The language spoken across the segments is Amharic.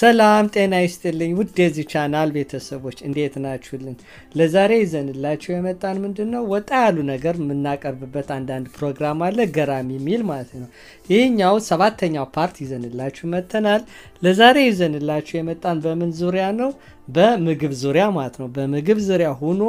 ሰላም ጤና ይስጥልኝ ውድ የዚህ ቻናል ቤተሰቦች እንዴት ናችሁልን? ለዛሬ ይዘንላችሁ የመጣን ምንድን ነው ወጣ ያሉ ነገር የምናቀርብበት አንዳንድ ፕሮግራም አለ፣ ገራሚ የሚል ማለት ነው። ይህኛው ሰባተኛው ፓርት ይዘንላችሁ መጥተናል። ለዛሬ ይዘንላችሁ የመጣን በምን ዙሪያ ነው? በምግብ ዙሪያ ማለት ነው። በምግብ ዙሪያ ሆኖ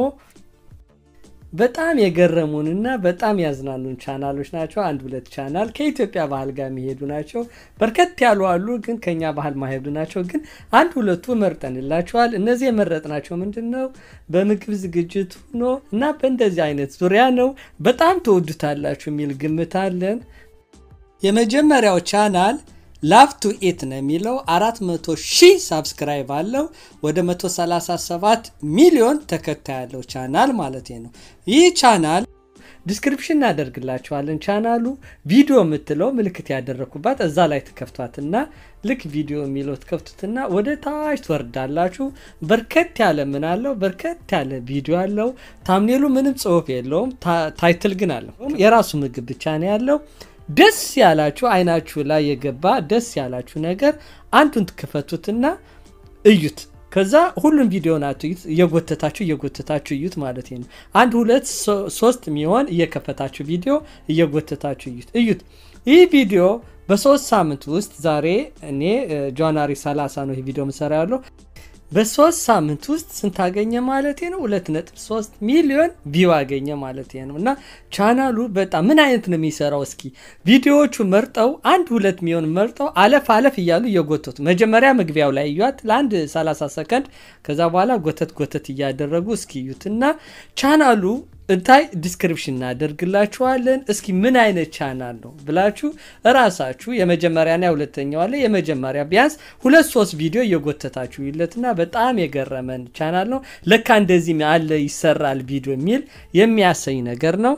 በጣም የገረሙንና በጣም ያዝናኑን ቻናሎች ናቸው። አንድ ሁለት ቻናል ከኢትዮጵያ ባህል ጋር የሚሄዱ ናቸው። በርከት ያሉ አሉ፣ ግን ከኛ ባህል ማሄዱ ናቸው። ግን አንድ ሁለቱ መርጠንላቸዋል። እነዚህ የመረጥናቸው ምንድን ነው በምግብ ዝግጅት ሆኖ እና በእንደዚህ አይነት ዙሪያ ነው። በጣም ተወዱታላችሁ የሚል ግምት አለን። የመጀመሪያው ቻናል ላቭ ቱ ኢት ነው የሚለው 400 ሺህ ሳብስክራይብ አለው። ወደ 137 ሚሊዮን ተከታይ ያለው ቻናል ማለት ነው። ይህ ቻናል ዲስክሪፕሽን እናደርግላችኋለን። ቻናሉ ቪዲዮ የምትለው ምልክት ያደረግኩባት እዛ ላይ ትከፍቷትና ልክ ቪዲዮ የሚለው ትከፍቱትና ወደ ታች ትወርዳላችሁ። በርከት ያለ ምን አለው? በርከት ያለ ቪዲዮ አለው። ታምኔሉ ምንም ጽሁፍ የለውም። ታይትል ግን አለው። የራሱ ምግብ ብቻ ነው ያለው። ደስ ያላችሁ አይናችሁ ላይ የገባ ደስ ያላችሁ ነገር አንዱን ትክፈቱትና እዩት። ከዛ ሁሉም ቪዲዮ ናት እየጎተታችሁ እየጎተታችሁ እዩት ማለት ነው። አንድ ሁለት ሶስት የሚሆን እየከፈታችሁ ቪዲዮ እየጎተታችሁ እዩት እዩት። ይህ ቪዲዮ በሶስት ሳምንት ውስጥ ዛሬ እኔ ጃንዋሪ 30 ነው ይህ ቪዲዮ ምሰራ ያለው በሶስት ሳምንት ውስጥ ስንት አገኘ ማለት ነው? 2.3 ሚሊዮን ቪው አገኘ ማለት ነው። እና ቻናሉ በጣም ምን አይነት ነው የሚሰራው? እስኪ ቪዲዮዎቹ መርጠው አንድ ሁለት ሚሊዮን መርጠው አለፍ አለፍ እያሉ እየጎተቱ መጀመሪያ መግቢያው ላይ እዩት ለአንድ 30 ሰከንድ፣ ከዛ በኋላ ጎተት ጎተት እያደረጉ እስኪ እዩት እና ቻናሉ እንታይ ዲስክሪፕሽን እናደርግላችኋለን። እስኪ ምን አይነት ቻናል ነው ብላችሁ እራሳችሁ የመጀመሪያና የሁለተኛው አለ የመጀመሪያ ቢያንስ ሁለት ሶስት ቪዲዮ እየጎተታችሁ ይለትና በጣም የገረመን ቻናል ነው። ለካ እንደዚህ አለ ይሰራል ቪዲዮ የሚል የሚያሰኝ ነገር ነው።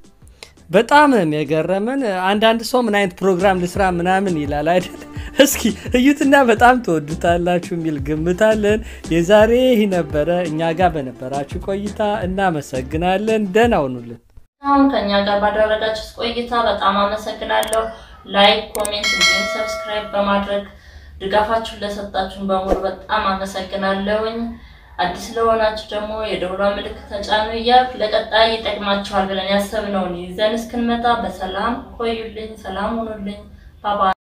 በጣም የገረመን አንዳንድ ሰው ምን አይነት ፕሮግራም ልስራ ምናምን ይላል አይደል? እስኪ እዩትና በጣም ትወዱታላችሁ የሚል ግምታለን። የዛሬ ይህ ነበረ። እኛ ጋር በነበራችሁ ቆይታ እናመሰግናለን። ደህና ሁኑልን። አሁን ከእኛ ጋር ባደረጋችሁት ቆይታ በጣም አመሰግናለሁ። ላይክ፣ ኮሜንት እንዲሁም ሰብስክራይብ በማድረግ ድጋፋችሁን ለሰጣችሁን በሙሉ በጣም አመሰግናለሁኝ። አዲስ ለሆናችሁ ደግሞ የደውሏ ምልክት ተጫኑ እያልኩ ለቀጣይ ይጠቅማችኋል ብለን ያሰብነውን ይዘን እስክንመጣ በሰላም ቆዩልኝ። ሰላም ሁኑልኝ። ባባ